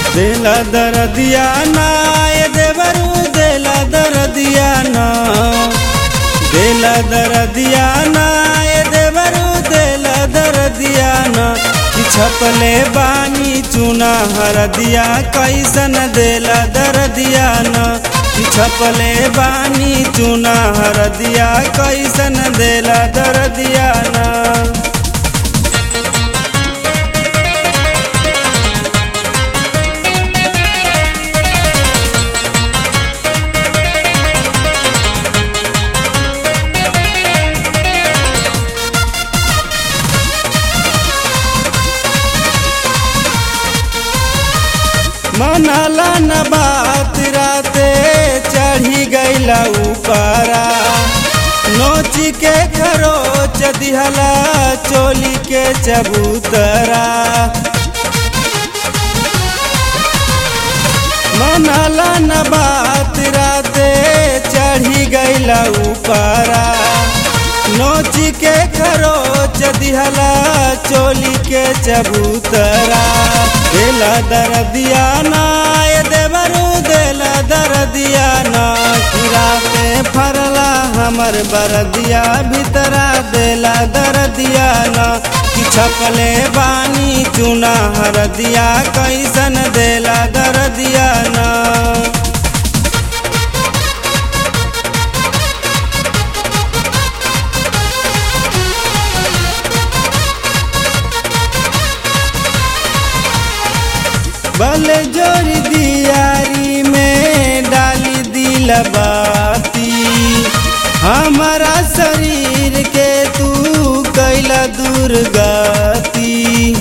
देला दरदिया ना ए देवरू देला दरदिया ना देला दरदिया ना ए देवरू देला दरदिया ना कि छपले बानी चुना हरदिया कैसन देला दरदिया ना कि छपले बानी चुना हरदिया कैसन देला दरदिया ना मनाला न बात राते चढ़ी गईला ऊपरा नोची के खरोच दिहला चोली के चबूतरा मनाला न बात राते चढ़ी गईला ऊपरा नोची के खरोच दिहला चोली के चबूतरा देला दरदिया ना ए देवरू देला दरदिया ना किराते फरला हमर बरदिया भीतरा देला दरदिया ना कि छपले बानी चुना हरदिया कैसन देला दरदिया ना बल जोरी दियारी में डाली दिल बाती हमारा शरीर के तू कैला दुर्गति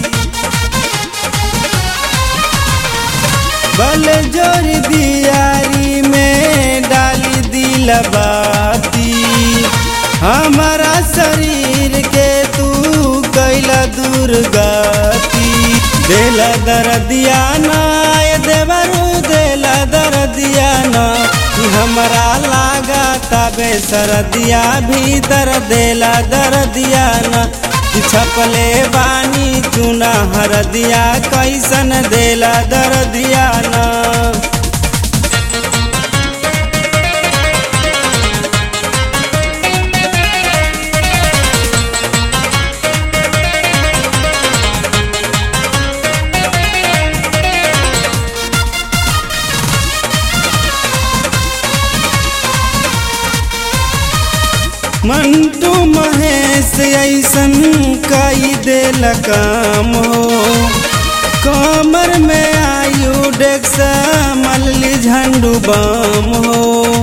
बल जोरी दियारी में डाली दिल बाती हमारा शरीर के तू कैला दुर्गति देला दरदिया ना ए देवरू देला दरदिया ना कि हमरा लागा तबे सरदिया भीतर देला दरदिया ना कि छपले बानी चुना हरदिया कैसन देला दरदिया ना मंटू महेश ऐसन कई देल काम हो कमर में आयु डेक्स मल्ली झंडू बम हो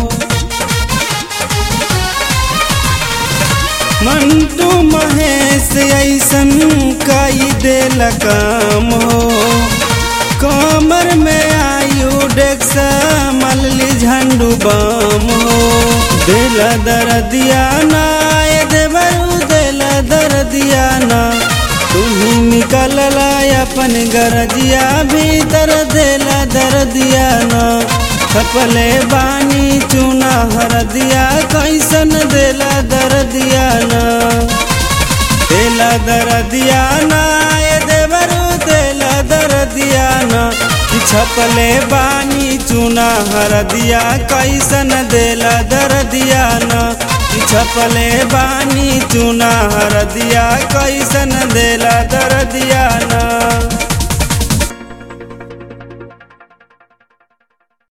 मंटू महेश ऐसन कई देल काम हो कमर में आयु डेक्स मल्ली झंडू बम हो दिल दरदिया ना ए देवरू दिल दरदिया ना तुम्ही निकलला अपन गरजिया भीतर देला दरदिया ना छपले बानी चुना हरदिया कैसन देला दरदिया ना देला दरदिया ना ए देवरू देला दरदिया ना कि छपले बानी चुना हरदिया कैसन देला दरदिया ना कि छपले बानी चुना हरदिया कैसन देला दरदिया